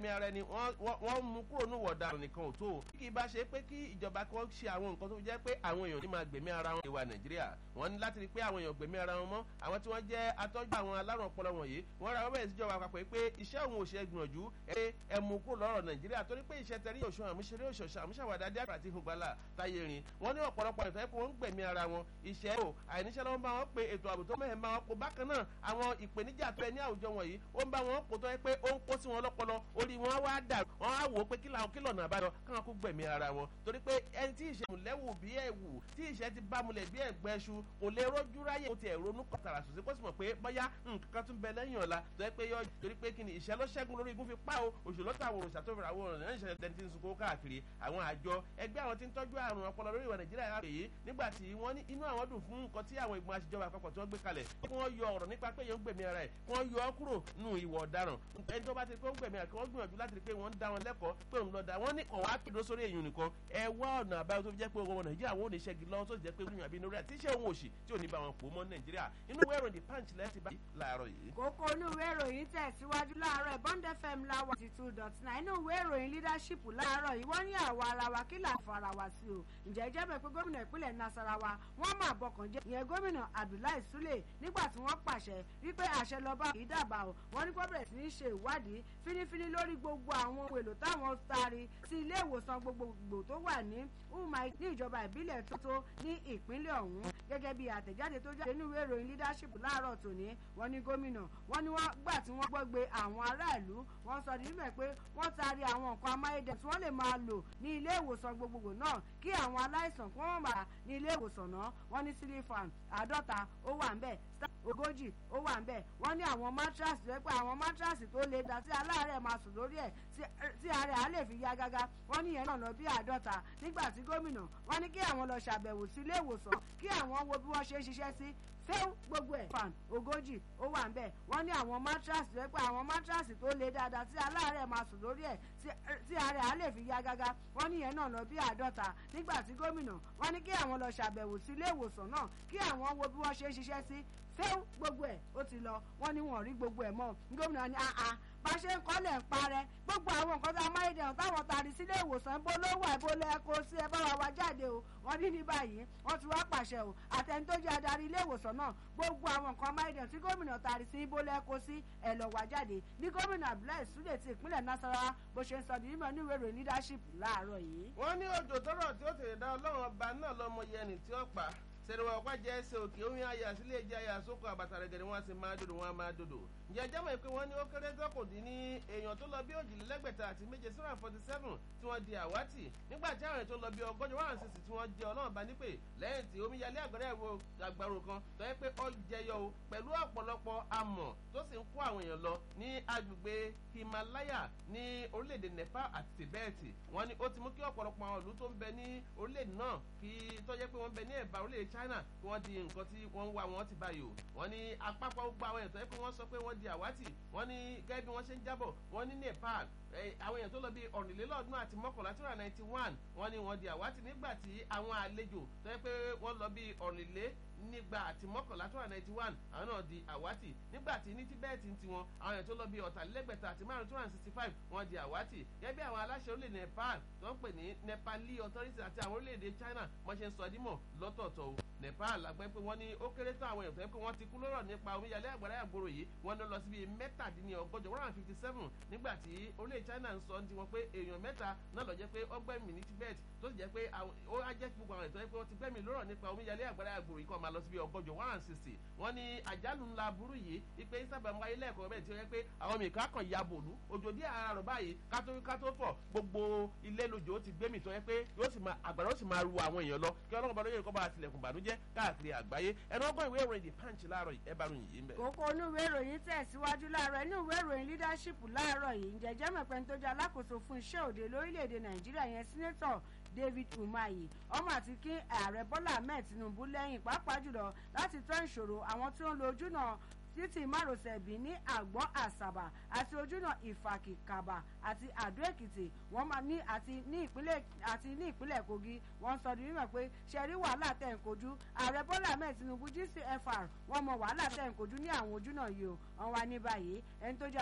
gbẹ̀mí ara ẹni wọ́n mú kúrò ní wọ̀dà nìkan ò tó o kí ibà ṣe pé kí ìjọba kan ṣe àwọn nǹkan tó jẹ́ pé àwọn èèyàn ní máa gbẹ̀mí ara wọn ìwà nàìjíríà wọ́n ní láti rí pé àwọn èèyàn gbẹ̀mí ara wọn mọ́ àwọn tí wọ́n jẹ́ atọ́jú àwọn alárùn ọpọlọ wọ̀nyí wọ́n ra wọ́n bẹ̀rẹ̀ síjọba àpapọ̀ pé iṣẹ́ òun ò ṣe gbìyànjú ẹ ẹ mú kúrò lọ́rọ̀ nàìjíríà torí pé iṣẹ́ tẹ̀rí òṣùwọ̀n àmúṣeré òṣòṣà àmúṣàwàdà díàgbà àti ìhùgbàlà táyé rin wọ́n ní ọ̀pọ̀lọpọ̀ ìfẹ́ pé wọ́n ń gbẹ̀mí ara wọn iṣẹ́ ò àìníṣẹ́ lọ́wọ́ bá wọn pé ètò ààbò tó mẹ́hẹ̀ máa wọn kó bákan náà àwọn ìpèníjà tó ẹ ní àwùjọ wọ̀nyí ó ń bá wọn kó tó yẹ pé ó ń kó sí wọn lọ́pọlọ orí wọn wá dà wọn á wò ó pé kí làwọn kí lọ́nà àbáyọ káwọn kó gbẹ̀mí ara wọn torí pé ẹni tí ìṣẹ́ mùlẹ́wù bí ẹ̀wù tí ìṣẹ́ ti bá mulẹ̀ bí ẹ̀gbẹ́ ṣu kò lè rójú ráyè kó tiẹ̀ ronú kọ̀tàrà sòsí kó sì mọ̀ pé bóyá nǹkan tún bẹ lẹ́yìn ọ̀la tó yẹ pé yọ torí pé kí ni ìṣẹ́ ló ṣẹ́gun lórí igun fi pa o òṣèlú táwọn òròṣà tó fi àwọn ọ̀rọ̀ náà ìṣẹ̀lẹ̀ tẹni tí ń sunkún káàkiri àwọn àjọ ẹgbẹ́ àwọn tí ń tọ́jú àrùn ọpọlọ lórí ìwà nàìjíríà yà pèyí nígbà tí wọ́n ní inú àwọn dùn fún nǹkan tí àwọn ìgbìmọ̀ àṣìjọba àpapọ̀ tí wọ́n gbé kalẹ̀ kí wọ́n yọ ọ̀rọ̀ nípa pé yẹn ń gbẹ̀mí ara ẹ̀ kí wọ́n yọ ọ́ kúrò nù ìwà ọ̀daràn ẹni tó bá ti pé ó ń gbẹ̀mí ara kí wọ́n gbìyànjú láti rí pé wọ́n ń dá wọn lẹ́kọ̀ọ́ pé òun lọ́ọ́ da wọ́n ní ọ̀wá kéde sórí èyàn nìkan ẹ wá ọ̀nà àbáyọ tó fi jẹ́ pé ọmọ nàìjíríà wọn ò ní ṣẹ́gi lọ́wọ́ tó jẹ́ pé gbìyànjú àbí inú rẹ̀ tí iṣẹ́ òun òṣì tí ò ní bá wọn pò mọ́ nàìjíríà inú ìwé ìròyìn the punch lẹ́sìn bá láàárọ̀ yìí. kókó inú ìwé ìròyìn tẹ̀síwájú láàárọ̀ bond fm láwà ti two dot nine inú ìwé ìròyìn leadership láàárọ̀ yìí wọ́n ní àwa ara wa kí là ń fara wa sí o ǹjẹ́ jẹ́ bẹ́ẹ̀ pé gómìnà ìpínlẹ̀ nasarawa wọ́n máa bọkàn jẹ́ ìyẹn gómìnà abdullahi sule nígbà tí wọ́n pàṣẹ wípé àṣẹ lọ́ba kì í dàbà o wọ́n ní kó bẹ̀rẹ̀ sí ní ṣe ìwádìí fínífíní lórí gbogbo àwọn ohun èlò táwọn taari sí ilé ìwòsàn gbogbogbò tó wà ní umai ní ìjọba ìbílẹ̀ tótó ní ìpínlẹ̀ ọ̀hún gẹ́gẹ́ bí àtẹ̀jáde tó jáde nínú ìwé ìròyìn leadership láàárọ̀ tòní wọ́n ní gómìnà wọ́n ní wọ́n gbà tí wọ́n gbọ́gbe àwọn aráàlú wọ́n sọ ní níbẹ̀ pé wọ́n taari àwọn nǹkan amáyédẹ tí wọ́n lè máa lò ní ilé ìwòsàn gbogbogbò náà kí àwọn aláìsàn kí wọ́n bá ní ilé ìwòsàn náà wọ́n ní sílífàn àádọ́ta ó wà ń bẹ̀ ogójì ó wà ń bẹ̀ wọ́n ní àwọn mátrasì rẹ pé àwọn mátrasì tó le dá sí aláàárẹ̀ máa sùn lórí ẹ̀ tí àárẹ̀ á lè fi ya gágá wọ́n ní ìyẹn náà lọ bí àádọ́ta nígbà tí gómìnà wọ́n ní kí àwọn lọ ṣàbẹ̀wò sí ilé ìwòsàn kí àwọn wo bí wọ́n ṣe ń ṣiṣẹ́ sí fẹ́ẹ́ gbogbo ẹ̀ fan ogójì ó wà ń bẹ̀ wọ́n ní àwọn mátrasì rẹ pé àwọn mátrasì tó le dáadáa tí aláàárẹ̀ máa sùn lórí ẹ̀ tí àárẹ̀ á lè fi ya gágá wọ́n ní ìyẹn náà lọ bí àádọ́ta nígbà tí gómìnà wọ́n ní kí àwọn lọ ṣàbẹ̀wò sí ilé ìwòsàn náà kí àwọn wo bí wọ́n ṣe ń ṣiṣẹ́ sí fẹ́ẹ́ gbogbo ẹ̀ ó ti lọ wọ́n ní wọn rí gbogbo ẹ̀ mọ́ gómìnà ní àá bá ṣe ń kọ́lẹ̀ ń parẹ́ gbogbo àwọn nǹkan tá a máa ń dẹ̀hùn táwọn tari sílé ìwòsàn bó ló wà bó lẹ́ kó sí ẹ bá wa wá jáde o wọ́n ní ní báyìí wọ́n ti wá pàṣẹ o àtẹni tó jẹ́ adarí ilé ìwòsàn náà gbogbo àwọn nǹkan máa ń dẹ̀hùn tí gómìnà tari sí bó lẹ́ kó sí ẹ lọ wá jáde ní gómìnà abdullahi sule ti ìpínlẹ̀ nasarawa bó ṣe ń sọ nínú ní ìwé ìròyìn leadership láàárọ̀ yìí. wọ́n ní òjò tọrọ tí ó tèrè dá ọlọ́run ọba náà lọ́mọ yẹnì tí ó pa sẹ̀rẹ̀wá ọ̀pá jẹ́ ẹsẹ̀ òkè omi àyà sílé ẹja àyà sóko àbàtà rẹ̀ gẹ̀rẹ́ wọn sì máa dòdò wọn máa dòdò. ǹjẹ́ ẹjẹ́ mọ̀ pé wọ́n ní ó kéré tọ́kùn dín ní èèyàn tó lọ bí òjìlélẹ́gbẹ̀ta àti méje seven forty seven tí wọ́n di àwátì nígbà tí àwọn èèyàn tó lọ bí ọgọ́jọ one sixty tí wọ́n jẹ́ ọlọ́run bá nípè lẹ́yìn tí omi yalé àgbẹ̀rẹ̀ ẹ̀rọ àgbàrò kan tó yẹ pé ó jẹyọ o pẹ̀lú ọ̀pọ̀lọpọ̀ amọ̀ tó sì ń kó àwọn èèyàn lọ ní agbègbè himalaya ní orílẹ̀-èdè nepal àti tibet wọ́n ní ó ti mú kí ọ̀pọ̀lọpọ̀ àwọn ìlú tó ń bẹ ní orílẹ̀-èdè náà kí tó jẹ́ pé wọ́n bẹ ní ẹ̀bá orílẹ̀-èdè china kí wọ́n di nǹkan tí wọ́n ń wá wọn ti báyìí o wọ́n ní apápá gbogbo àwọn èèyàn tó yẹ pé wọ́n sọ pé wọ́n di àwátì wọ́n ní gẹ́gẹ́ bí wọ́n ṣe ń jábọ̀ wọ́n ní nepal àwọn èèyàn tó lọ bí ọ̀rìnlélọ́ọ̀dún àti mọ́kànlá two hundred ninety one wọ́n ní wọ́n di àwátì nígbà tí àwọn àlejò tó yẹ pé wọ́n lọ bí ọ̀rìnlé nígbà àti mọ́kànlá two hundred ninety one àwọn náà di àwátì nígbà tí ní tíbẹ́ẹ̀tì ti wọn àwọn èèyàn tó lọ bí ọ̀tàlélẹ́gbẹ̀ta àti márùn two hundred sixty five wọ́n di àwátì gẹ́gẹ́ bí àwọn aláṣẹ orílẹ̀ nepal tó ń pè ní nepali authority àti àwọn orílẹ̀-èdè china wọ́n ṣe ń sọ dímọ̀ lọ́tọ̀ọ̀tọ̀ o nepal àgbẹ̀ pé wọ́n ní ó kéré tán àwọn èèyàn tó yẹ pé wọ́n ti kú lọ́rọ̀ nípa omíyalé àgbàrá àgbòrò yìí wọ́n lọ sí bíi mẹ́tàdínlọ́gọ́jọ one hundred fifty seven nígbà tí orílẹ̀ china ń sọ ti wọn pé èèyàn mẹ́ta náà lọ jẹ́ pé ọgbẹ́mì ní tibet tó sì jẹ́ pé ó á jẹ́ gbogbo àwọn ètò yẹ pé wọ́n ti gbẹ́mì lọ́rọ̀ nípa omíyalé àgbàrá àgbòrò yìí kọ́ máa lọ sí bíi ọgọ́jọ one hundred sixty wọ́n ní àjálù ńlá burú yìí ipe sábà ń wáyé lẹ́ẹ̀kọ́ bẹ́ẹ̀ tí ó yẹ pé àwọn mìíràn kan ya bòlú òjò díẹ̀ ara rọ̀ báyìí kátó kátó fọ̀ gbogbo ilé lójó ti gbẹ́mì tó yẹ pé yóò sì máa àgbàrá ó sì máa ru àwọn èèyàn lọ kí ọlọ́run bá lóye kọ́ bá tilẹ̀kùn bànújẹ́ káàkiri àgbáyé ẹnu ọgbọ́n ìwé ìròyìn the punch láàárọ̀ ẹ bá ròyìn yìí ń bẹ̀. kókó inú ìwé ìròyìn tẹ̀síwájú láàárọ̀ inú ìwé ìròyìn leadership láàárọ̀ yìí ǹjẹ́jẹ́ mọ̀pẹ́ tó jẹ́ alákòóso fún iṣẹ́ òde lórílẹ̀‐èdè nàìjíríà yẹn sínétọ̀ david umahi ọmọ àti kí ààrẹ bọ́lá ahmed tinubu lẹ́yìn pàápàá jùlọ láti tán ìṣòro àwọn tí ó ń lo ojúnà títì márosẹ̀ bí ní àgbọ̀n àṣàbà àti ojúnà ìfàkìkàbà àti àdó èkìtì wọ́n máa ní àti ní ìpínlẹ̀ àti ní ìpínlẹ̀ kogi wọ́n sọ di mímọ̀ pé ṣẹ̀rí wàhálà tẹ̀ ń kojú ààrẹ bọ́lá ahmed tinubu gcfr wọ́n mọ wàhálà tẹ̀ ń kojú ní àwọn ojúnà yìí o wọ́n wá ní báyìí ẹni tó jẹ́